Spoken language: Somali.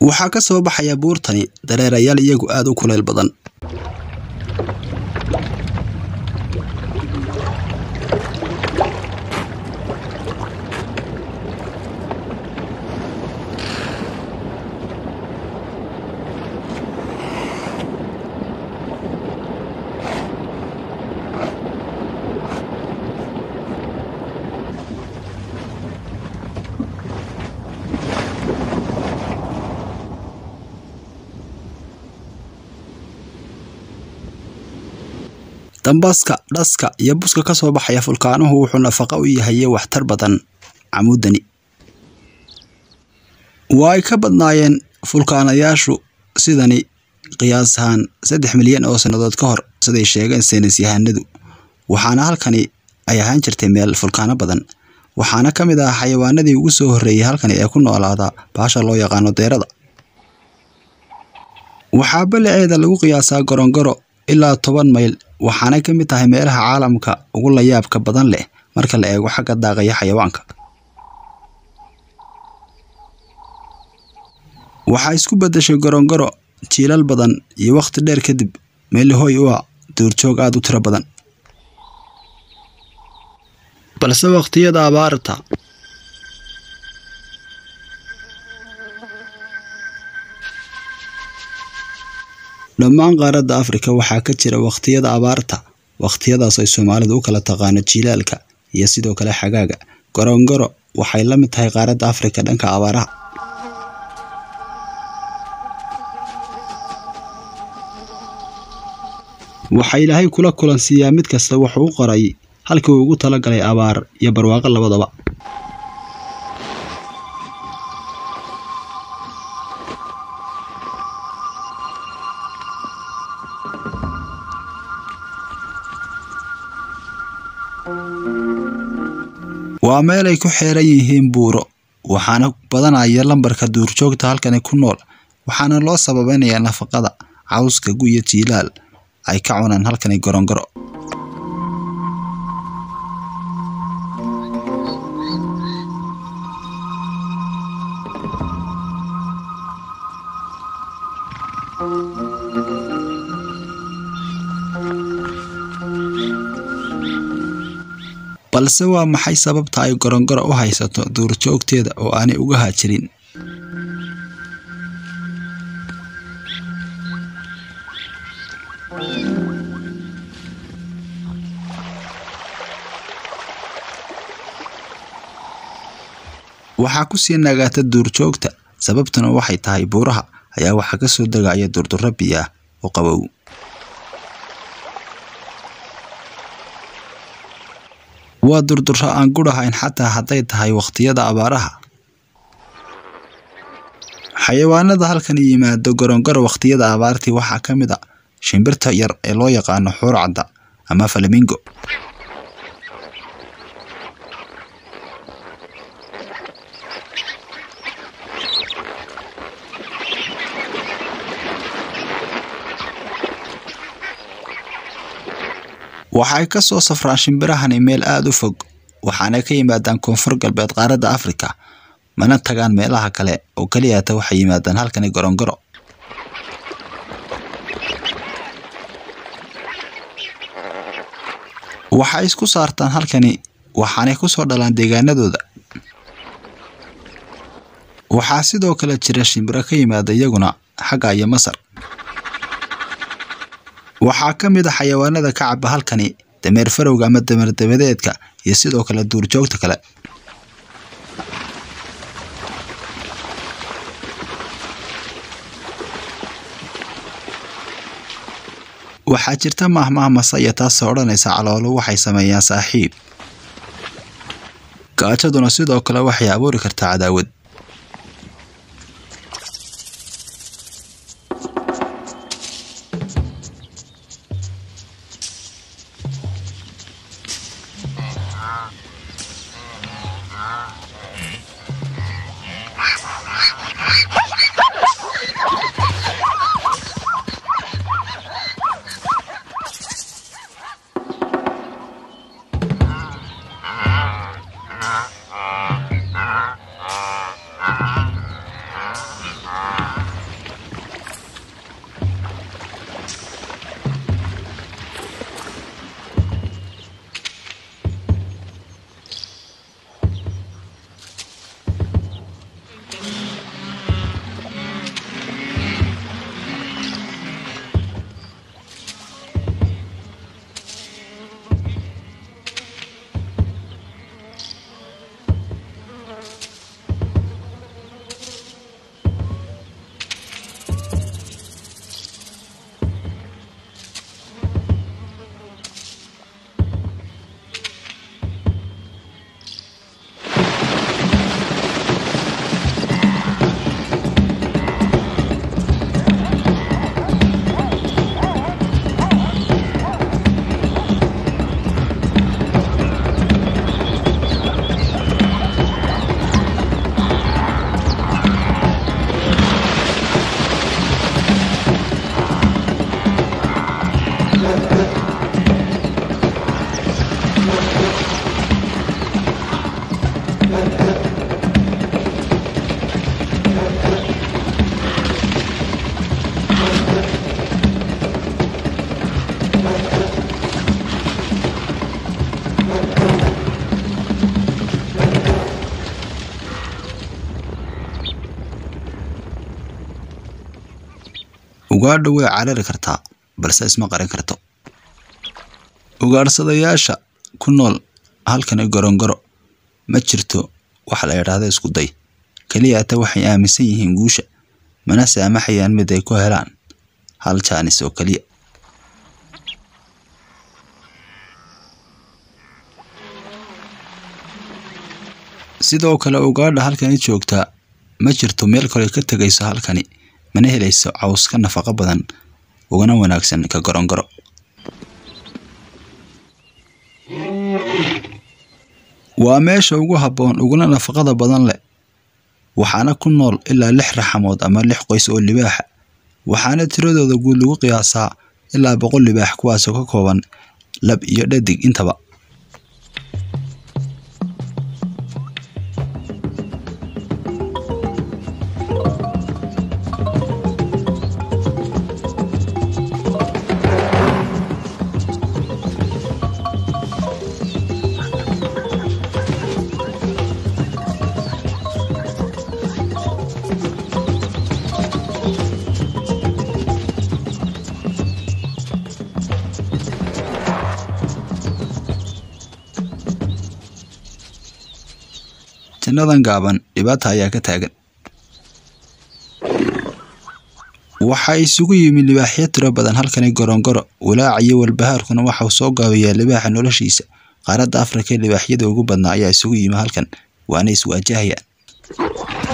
waxaa ka soo baxaya buurtani dareerayaal iyagu aad u kuleyl badan dambaska dhaska iyo buska ka soo baxaya fulkaanuhu wuxuu nafaqo u yahaye waxtar badan camuudani waa ay ka badnaayeen fulkaanayaashu sidani qiyaas ahaan saddex milyan oo sannadood ka hor siday sheegeen saynis yahanadu waxaana halkani ay ahaan jirtay meel fulkaano badan waxaana ka mid ah xayawaanadii ugu soo horreeyey halkani ee ku noolaada baasha loo yaqaano deerada waxaa balaceeda lagu qiyaasaa gorongoro ilaa toban mayl waxaanay ka mid tahay meelaha caalamka ugu layaabka badan leh marka la eego xagga daaqaya xayawaanka waxaa isku beddeshay gorongoro jiilal badan iyo wakhti dheer kadib meelihoy u ah duurjoog aada u tiro badan balse wakhtiyada abaarta dhammaan qaaradda afrika waxaa ka jira wakhtiyada abaarta wakhtiyadaas ay soomaalidu u kala taqaano jiilaalka iyo sidoo kale xagaaga gorongoro waxay la mid tahay qaaradda afrika dhanka abaaraha waxaa ilaahay kula kulansiiyaa mid kasta wuxuu u qoray halkii uu ugu tala galay abaar iyo barwaaqo labadaba waa meel ay ku xeeran yihiin buuro waxaana badanaya lambarka duurjoogta halkani ku nool waxaana loo sababeynayaa nafaqada cawska guyo jiilaal ay ka cunaan halkani gorongoro balse waa maxay sababta ay gorongoro u haysato duurjoogteeda oo aanay uga haajirin waxaa ku sii nagaata duurjoogta sababtuna waxay tahay buuraha ayaa waxaa ka soo degaya durdurro biyo ah oo qabow waa durdurro aan gudhahayn xataa hadday tahay wakhtiyada abaaraha xayawaanada halkan yimaado gorongoro wakhtiyada abaartii waxaa ka mid a shimbirta yar ee loo yaqaano xuurcadda ama falamingo waxay ka soo safraan shimbirahani meel aada u fog waxaanay ka yimaadaan koonfur galbeed qaaradda afrika mana tagaan meelaha kale oo keliyata waxay yimaadaan halkani gorongoro waxay isku saartaan halkani waxaanay ku soo dhalaan deegaanadooda waxaa sidoo kale jira shimbiro ka yimaada iyaguna xagga iyo masar waxaa ka mid a xayawaanada ka caba halkani dameer farowga ama dameer dabadeedka iyo sidoo kale duurjoogta kale waxaa jirta maahmaah masaya taasoo odhanaysa caloolo waxay sameeyaan saaxiib gaajaduna sidoo kale waxay abuuri kartaa cadaawad ugaadha way carari kartaa balse isma qarin karto ugaadhsadayaasha ku nool halkani gorongoro ma jirto waxa la idhaahda isku day keliya ata waxay aaminsan yihiin guusha mana saamaxayaan mid ay ku helaan hal jaanis oo keliya sidoo kale ugaadha halkani joogtaa ma jirto meel kale ka tegayso halkani mana helayso caws ka nafaqo badan ugana wanaagsan ka gorongoro waa meesha ugu habboon uguna nafaqada badan leh waxaana ku nool ilaa lix raxamood ama lix qoys oo libaaxa waxaana tiradooda guud lagu qiyaasaa ilaa boqol libaax kuwaasoo ka kooban lab iyo dhadig intaba jannadan gaaban dhibaata ayaa ka taagan waxaa isugu yimi libaaxyo tiro badan halkani gorongoro walaaca iyo walbahaarkuna waxau soo gaabiyaa libaaxa noloshiisa qaaradda afrika ee libaaxyada ugu badnaa ayaa isugu yimi halkan waana iswaajahayaan